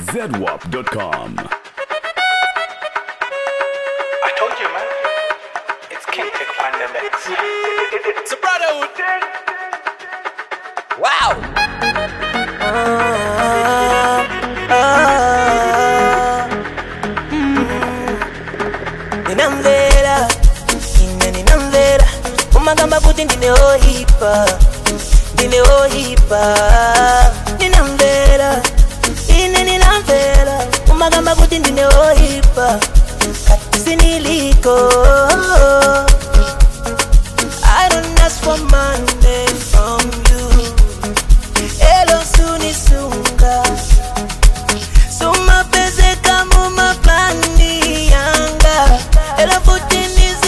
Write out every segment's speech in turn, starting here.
zedwap.com. I told you, man. It's King Tech Pandemics. It's a brotherhood. Wow. ninamvera ine ninamvera umagamba kuti ndineohipa ndineohipa ninamvera ine ninamvera umagamba kuti ndineohipa kati siniliko I don't ask for money from you elo sunisunga sumapezeka mumaplani yanga ela futi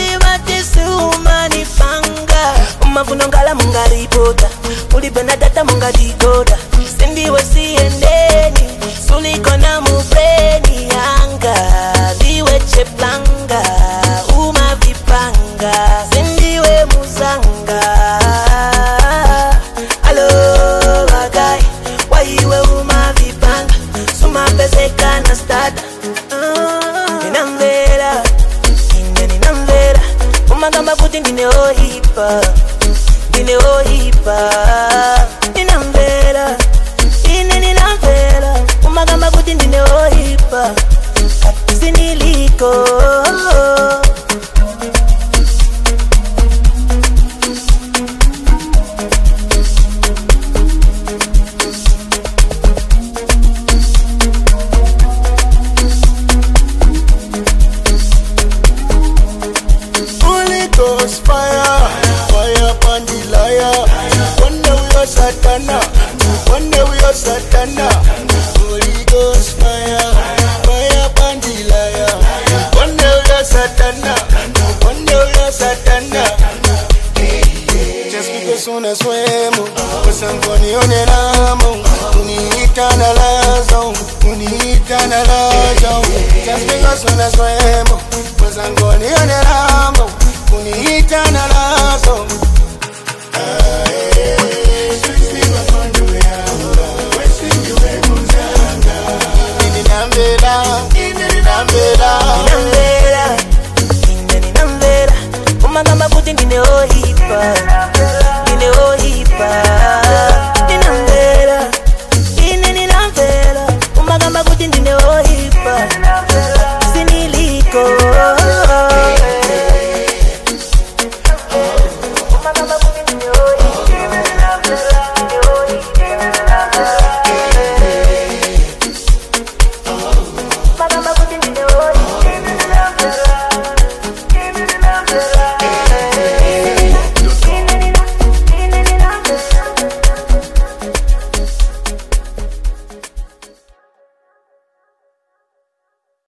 nizivatiseumanipanga umavuno ngala mungaripota ulipena data mungadikoda sindiwe siendeni sulikona mubreni yanga liwe cheplanga umavipanga sindiwe muzanga alo bagai waiwe umavipanga sumapezekana stada ninamvera ine ninamvera umagamba kuti ndineohipa ndineohipa ninamvera ine ninamvera umagamba kuti ndineohipa kati siniliko Holy Ghost fire, fire upon the liar. One day we are Satana, one day we are Satana. Holy Ghost fire, fire upon the liar. One day we are Satana, one day we are Satana. Just because una suemo, pues anconione l'amo, unita na lazo, unita na lazo. Just because una suemo, pues anconione l'amo, unita na lazo. Ninambela, ninambela. ninamvera ine ninamvera umagamba kuti ndineohipa